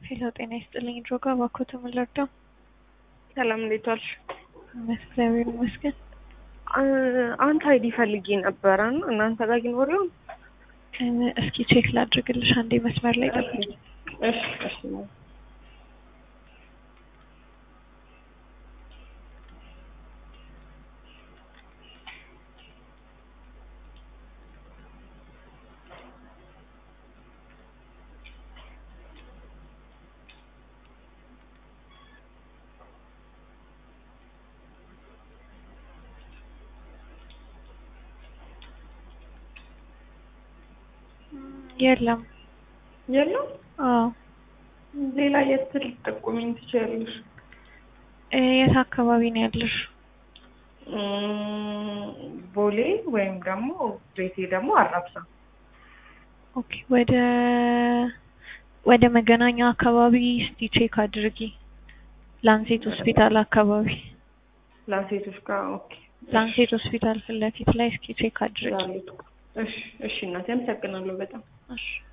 ሄሎ ጤና ይስጥልኝ ድሮጋ እባክዎት ምን ልርዳው? ሰላም እንዴት ዋልሽ? እግዚአብሔር ይመስገን። አንተ አይዲ ፈልጌ ነበረ እና እናንተ ጋር ይኖር ይሆን? እስኪ ቼክ ላድርግልሽ አንዴ መስመር ላይ ጠብቂ። እሺ እሺ የለም። የለም። አዎ ሌላ የት ልትጠቁሚኝ ትችያለሽ? እ የት አካባቢ ነው ያለሽ? እም፣ ቦሌ ወይም ደግሞ ቤቴ ደግሞ አራብሳ። ኦኬ ወደ ወደ መገናኛ አካባቢ እስቲ ቼክ አድርጊ። ላንሴት ሆስፒታል አካባቢ ላንሴቶች ጋር ኦኬ። ላንሴት ሆስፒታል ፊት ለፊት ላይ እስኪ ቼክ አድርጊ። እሺ እሺ እናቴ አመሰግናለሁ በጣም እሺ